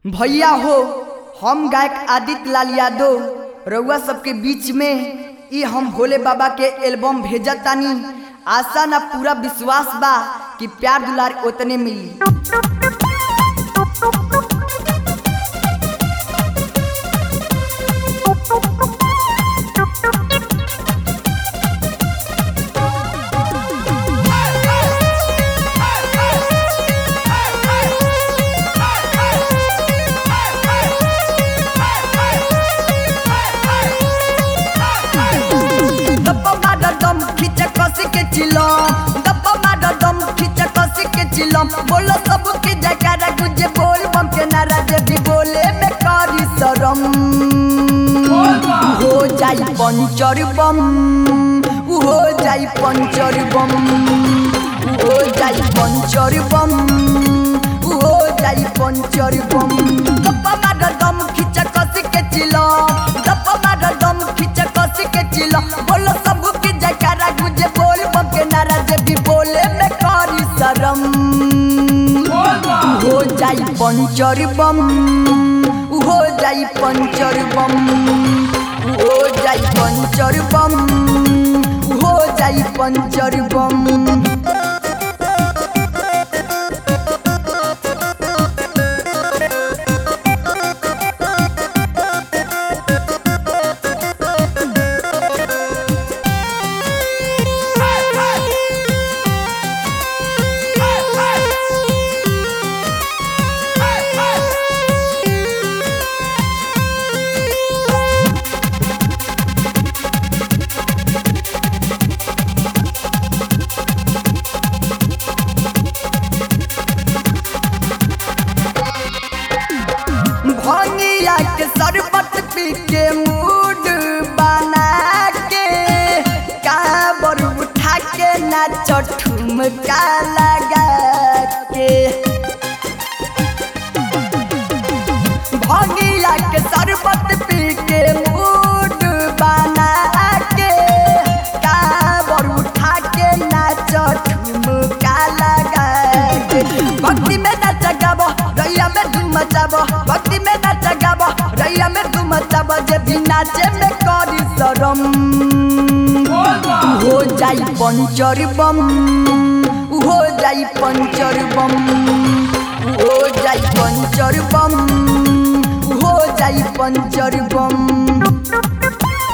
भैया हो हम गायक आदित्य लाल यादव रउआ सबके बीच में ई हम भोले बाबा के एल्बम भेजत तानी आशा ना पूरा विश्वास बा कि प्यार दुलार उतने मिली दब्बा माडा दम खींचा कसी के चिलम दब्बा माडा दम खींचा कसी के चिलम बोलो सब के जयकारा गुजे बोल बम के नारा जे भी बोले में करी शरम हो जाई पंचर बम उ हो जाई पंचर बम उ हो जाई पंचर बम उ हो जाई पंचर बम दब्बा माडा दम खींचा कसी के चिलम दब्बा माडा दम खींचा कसी के चिलम बोलो सब के जयकारा गुजे बोल बम के नारा जे भी बोले में करी शरम हो जाई पंचर बम उ हो जाई पंचर बम उ हो जाई पंचर बम उ हो जाई पंचर बम भंगिया के शरबत पी के मूड बना के काबर उठा के नाच ठुमका लगा के भंगिया के शरबत पी के मूड बना के काबर उठा के नाच ठुमका लगा के भक्ति में नाच गाबो रैया में धूम मचाबो भक्ति में नाच गाबो रैया में धूम मचाबो जे भी नाचे में करी शरम हो जाई पंचर बम उ हो जाई पंचर बम उ हो जाई पंचर बम उ हो जाई पंचर बम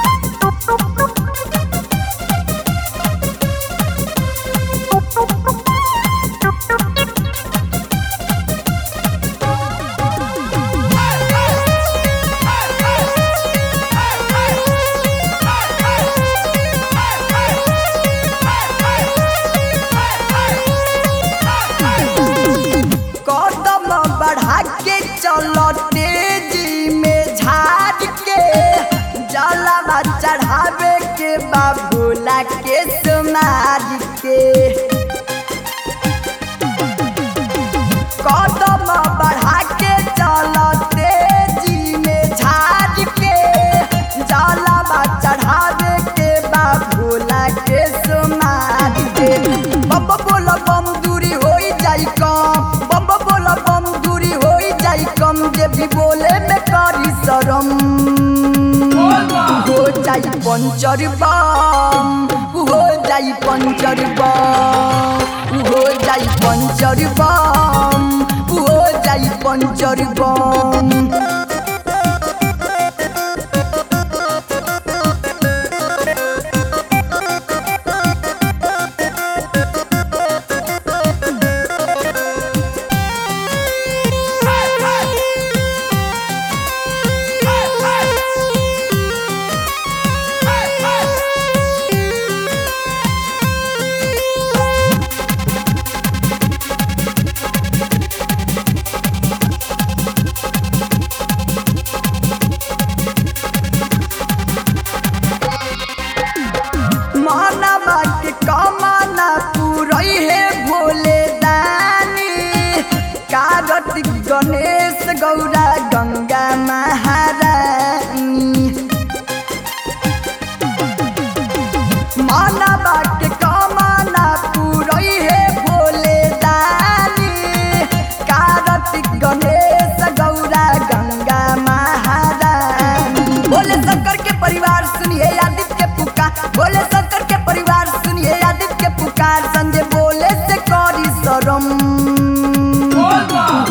कदम बढ़ा के चलो तेजी में झाड़ के जलवा चढ़ावे के बाबूला के समाज के कदम बढ़ा के चलो तेजी में झाड़ के जलवा चढ़ावे के बाबूला के समाज के बम बोला बम दूरी होई जाई कम बम बोला बम दूरी होई जाई कम जे भी बोले में करी शरम हो जाई पंचर बम उ हो जाई पंचर बम उ हो जाई पंचर बम उ हो जाई पंचर बम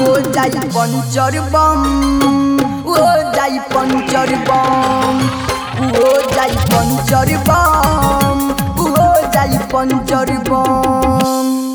हो जाई पंचर बम हो जाई पंचर बम हो जाई पंचर बम हो जाई पंचर बम